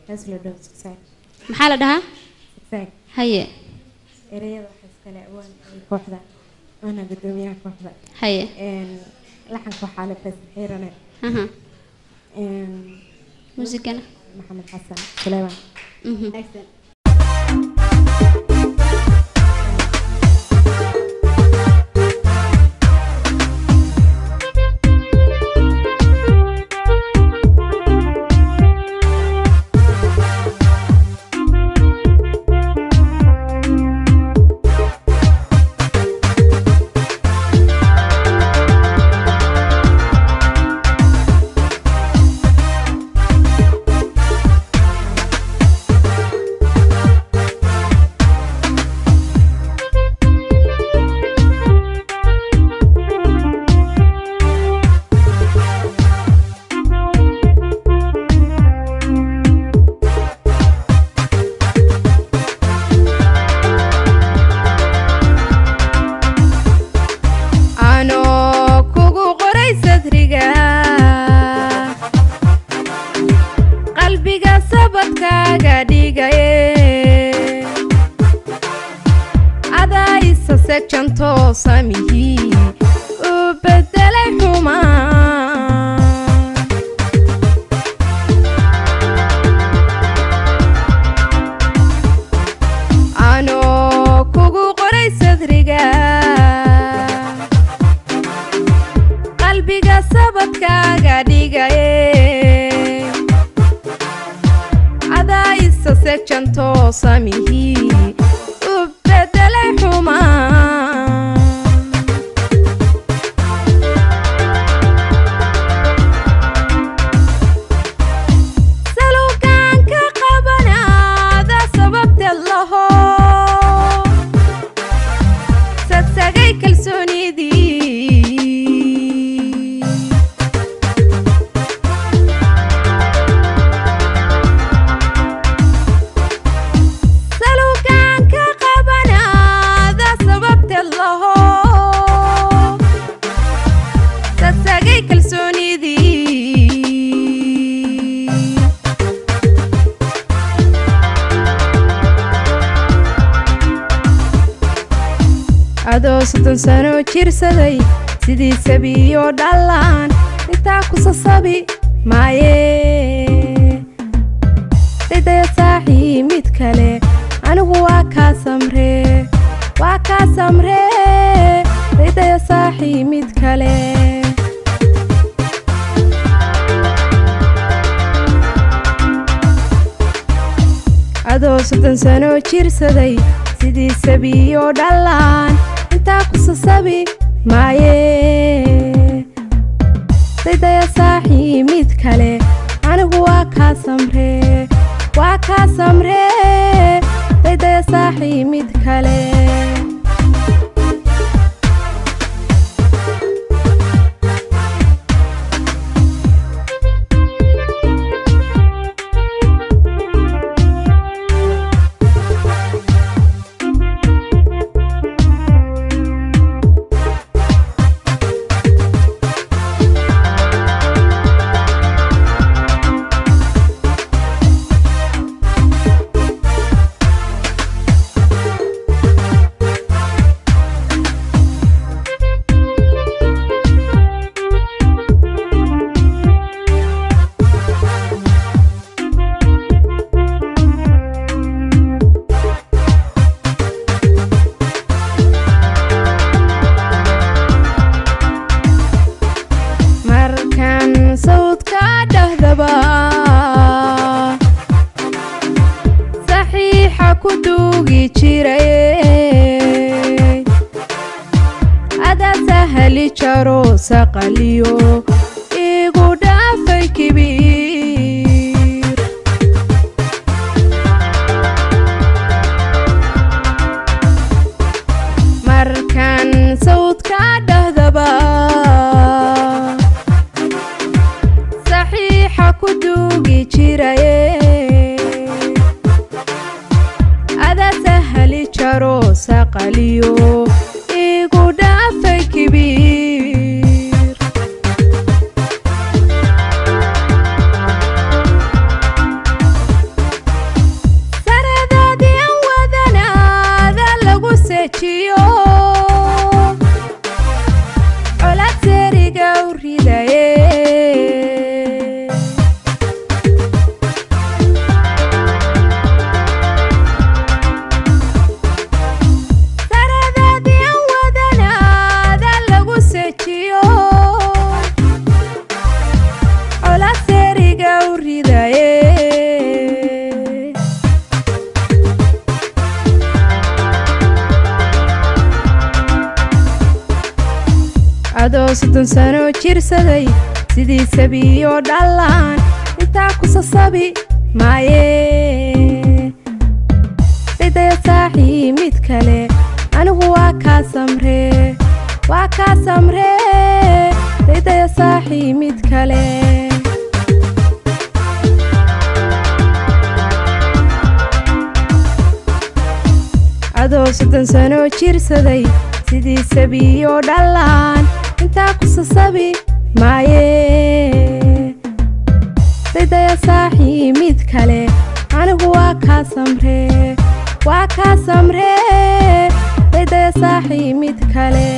hees la dhaho zigzag maxaa la dhahaa zigzag haye ereyada waxaa iskale awaan ay kooxda waana guddoomiyaha kooxda haye Een, laxanka waxaa le faysal xiirane aha Een, muusigana maxamed xasan suleyman Mhm. anoo kugu qoray sadriga qalbiga sabadkaaga dhigaye adaa isa segjantoo samihii u bedelay xumaan anoo kugu qoray sadriga qalbiga sabadkaaga dhigaye adaa isa segjantoo samihii u bedelay xumaan saluukaan ka qabanaada sababteed laho sagsagay kalsoonidii saluukaan ka qabanaada sababteed laho sagsagay kalsoonidii adoo soddon sano jirsaday sidii sabiyo dhallaan intaa ku sasabi maaye daydaya saaxii mid kale anigu waa kaa samree waa kaa samree daydaya saaxii mid kale adoo soddon sano jirsaday sidii sabiyo dhallaan intaa ku sasabi maaye daydaya saaxii mid kale anigu waa kaa samree waa kaa samree daydaya saaxii mid kale markan sawdka dhahdaba saxiixa ku duugi jiray adaa sahali jaro saqaliyo igu dhaafay kibiir markan sawdka dhahdaba saxiixa ku duugi jiraye adaa sahali jaro saqaliyo igu dhaafay kibiir adoo soddon sano jirsaday sidii sabiyo dhallaan intaa ku sasabi maaye daydaya saaxii mid kale anigu waa kaa samree waa kaa samree daydaya saaxii mid kale adoo soddon sano jirsaday sidii sabiyo dhallaan intaa ku sasabi maaye daydaya saaxii mid kale anigu waa kaa samree waa kaa samree daydaya saaxii mid kale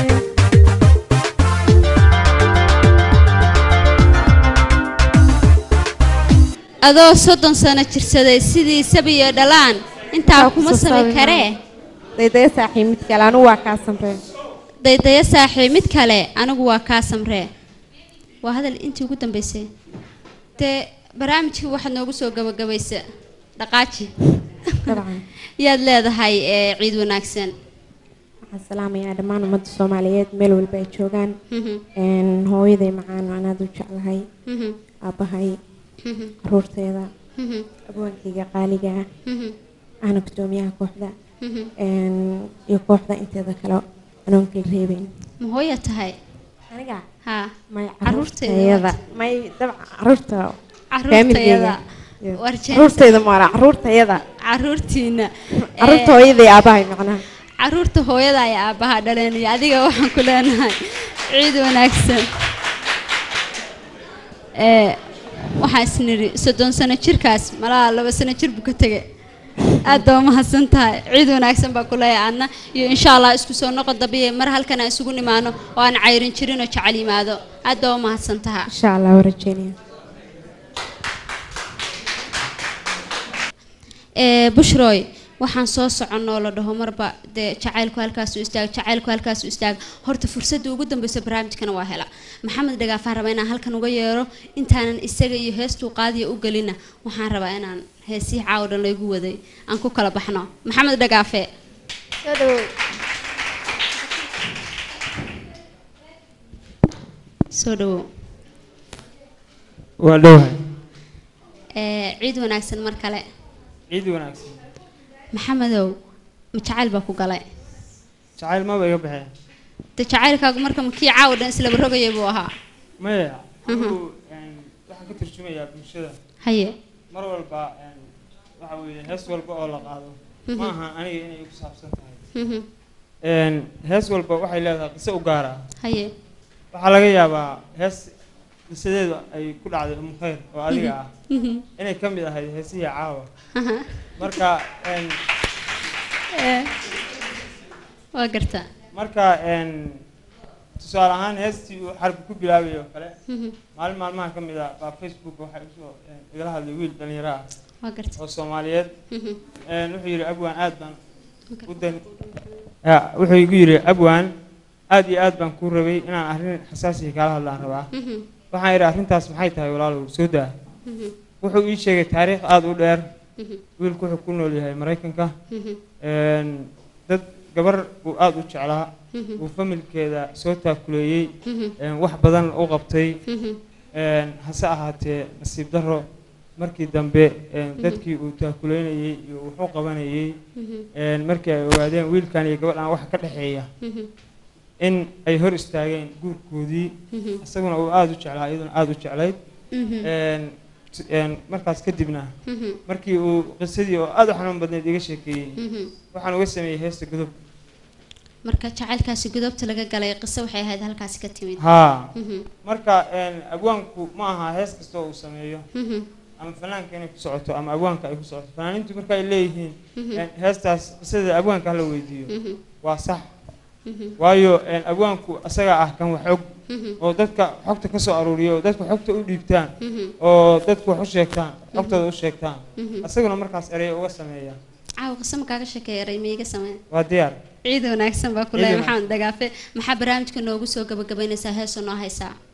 adoo soddon sano jirsaday sidii sabiyo dhalaan intaa kuma sami karee daydaya saaxiib mid kale anigu waa kaa samree daydaya saaxiib mid kale anigu waa kaa samree waa hadal intii ugu dambeysay dee barnaamijkii waxaad noogu soo gabagabaysa dhaqaaji dabcan yaad leedahay ee ciid wanaagsan waxaan salaamayaa dhammaan ummadda soomaaliyeed meel walba ay joogaan Mhm, Een, hooyaday macaan aan aada u jeclahay mhm, aabbahay mhm, caruurteeda mhm, abwaankayga qaaliga ah mhm, ahna gudoomiyaha kooxda mhm. Een, iyo kooxda inteeda kale anoon kala reebeyn ma hooya tahay aniga haa may Caruurteeda caruurtayada may dabcan caruurta caruurtayada Yes. warjeen caruurtayda maara caruurtayada caruurtiina caruurta hooyaday aabahay macnaha caruurta hooyada ay aabbaha dhaleen iyo adiga waxaan ku leenahay ciid wanaagsan ee waxaan isnidhi soddon sano jirkaas malaha laba sano jir buu ka tegay aad baa umahadsan tahay ciid wanaagsan baa ku leeyahay adna iyo insha allah isku soo noqo dabiye mar halkan aan isugu nimaano oo aan cayrin jirin oo jecel yimaado aad baa umahadsan taha insha allah waa rajeynaya ee bushroy waxaan soo soconoo la dhaho marba dee jacaylku halkaasu istaag jacaylku halkaasu istaag horta fursadda ugu dambeysa barnaamijkana waa hela maxamed dhagaafaan rabaa inaan halkan uga yeero intaanan isaga iyo heestuu qaadiya u gelina waxaan rabaa inaan heesihii caawa dhan laygu waday aan ku kala baxno maxamed dhagaafe soo dhawow soo dhawow waa dhowahay ee ciid wanaagsan mar kale ciid wanaagsan maxamedow ma jacayl baa ku galay jacayl maba iga baxee de jacaylkaagu marka ma kii caawa dhan islaba rogayay buu ahaa maya anigu een, waxaan ka turjumayaa bulshada haye mar walba een, waxa weeye hees walba oo la qaado ma aha aniga inay igu saabsan tahay Mhm. Een, hees walba waxay leedahay qiso u gaar ah haye waxaa laga yaabaa hees qisadeedu ay ku dhacday umu khayr oo adiga ah Mhm. inay ka mid ahayd heesihii caawa Aha. marka een, Ee, waa gartaa marka een, tusaale ahaan heestii uu xarbi ku bilaabay oo kale Mhm. maalin maalmaha ka mid ah baa facebook waxay usoo een, igala hadlay wiil dhalinyaro ah waa gartaa oo soomaaliyeed Mhm. een, wuxuu yidhi abwaan aad baan Okay. u dan Ya, wuxuu igu yidhi abwaan aad iyo aad baan kuu rabay inaan arrin xasaasiya kaala hadlaan rabaa Mhm. waxaan idhi arrintaas maxay tahay walaalow soo daa Mhm. wuxuu ii sheegay taariikh aada u dheer Mhm. wiilku wuxuu ku nool yahay maraykanka Mhm. een, dad gabar uu aada u jeclaa Mhm. uu familkeeda soo taakuleeyey Mhm. een, wax badan u qabtay Mhm. een, hase ahaatee nasiib darro markii dambe een, dadkii uu taakuleynayey iyo wuxuu qabanayey Mhm. een, markii ay ogaadeen wiilkan iyo gabadhan waxa ka dhexeeya Mhm. in ay hor istaageen guurkoodii Mhm. isaguna uu aada u jeclaa iyaduna aada u jeclayd Mhm. een, t- een, markaas kadibna Mhm. markii uu qisadii oo aada u xanuun badnayd iga sheekeeyey Mhm. waxaan uga sameeyey heesta godob marka jacaylkaasi godoobta laga galay qiso waxay ahayd halkaasi ka timid haa Mhm. marka een, abwaanku ma aha hees kasta oo uu sameeyo Mhm. ama fanaanka inay ku socoto ama abwaanka ay ku socoto fanaaniintu marka ay leeyihiin Mhm. een, heestaas qisada abwaanka hala weydiiyo Mhm. waa sax Mhm. waayo een, abwaanku asaga ah kan wax og Mhm. oo dadka xogta ka soo aruuriyo oo dadka xogta u dhiibtaan Mhm. oo dadku wax u sheegtaan xogtooda u sheegtaan Mhm. asaguna markaas ereya uga sameeya caawa qiso ma kaaga sheekeeyaray ma iga samee waa diyaar ciid wanaagsan baa ku Ciid leeyahay wanaagsan. maxamed dhagaafe maxaa barnaamijka noogu soo gabagabaynaysaa heesoo noo haysaa